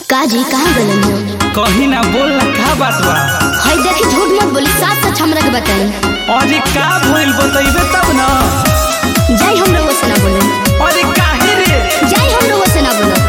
काजी कहाँ गलन हो कही ना बोल ना का बात बा हई देखी झूठ मत बोली साथ सच हमरा के बताई अरे का भइल बतइबे तब ना जाई हम लोगों से ना बोले अरे काहे रे जाई हम लोगों से ना बोलो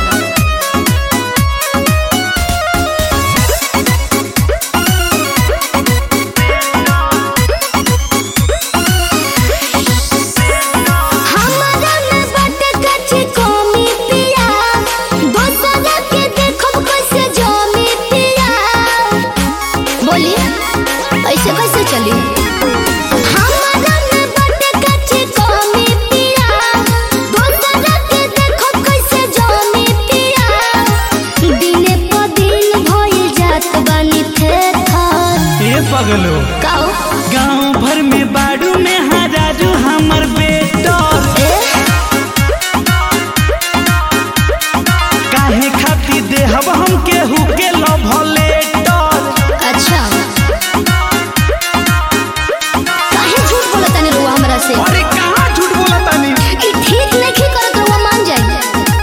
हमरा में बाटे कच्ची कमी पिया दोसरा के देखब कैसे जमी पिया बोली ऐसे कैसे चली हमरा में बाटे कच्ची कमी पिया दोसरा के देखब कैसे जमी पिया दिने प दिन भइल जात बानी थे थर ए पगलो काओ गांव भर में बाड़ू में हजारू हमर बेटा ए काहे खाती देहब हम केहू के लव लेटर अच्छा काहे झूठ बोलत तानी रुआ हमरा से अरे कहाँ झूठ बोला तानी ई ठीक नहीं करत रुआ मान जाई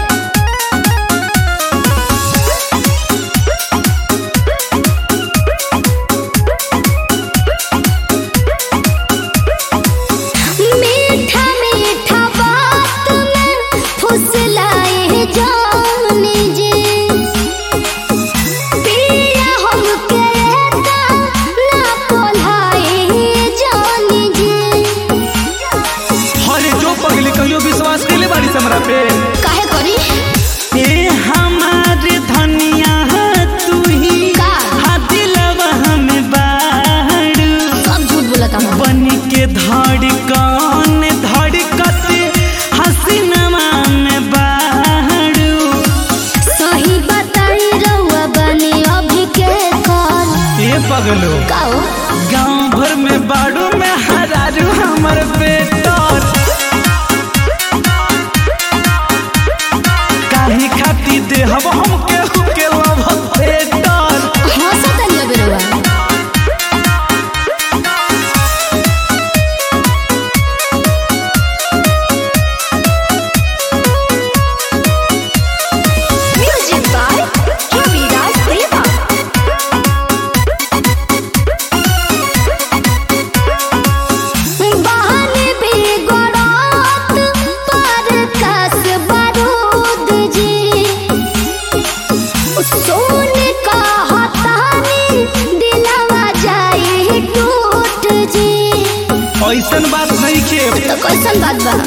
मीठा मीठा बात में फुसलाए जाने जे पिया हमके ता ना पोलाए जाने जे अरे जो पगली कहियो विश्वास कैले बारी से हमरा पे काहे करी ए हमारे धनिया तू ही का? हा दिलवा हमें बाड़ू सब झूठ बोलत हम बन के धड़कन धड़कते हसीनमा में बाड़ू सही बताई रहुआ बने अभी के कॉल ए पगलो काओ गांव भर में बाड़ू में हरारू हमर बेटर काहे खाती देहब हम केहू के लव बेटर हंसत नहीं अबे रहुआ म्यूजिक बाय रविराज देवा बहने बेगोरात पर कस बारूद जी सोने का हतानी दिलवा जाए टूट जी ऐसन बात नहीं के तो कैसन बात बा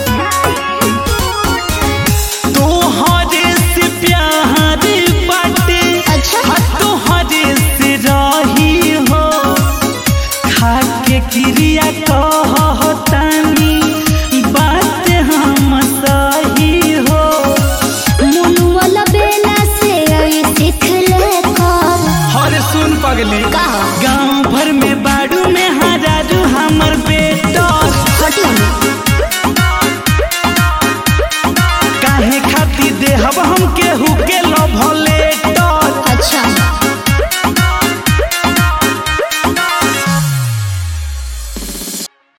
तोहरे से प्यार बाटे अच्छा हाँ तोहरे से रही हो खाके क्रिया कहतानी बात हम सही हो मुनुअल बेला से आई सीख ले कर हर सुन पगली का गांव भर में बाड़ू में हजारू हमर बेटा हटी हम काहे खाती देहब हम केहू के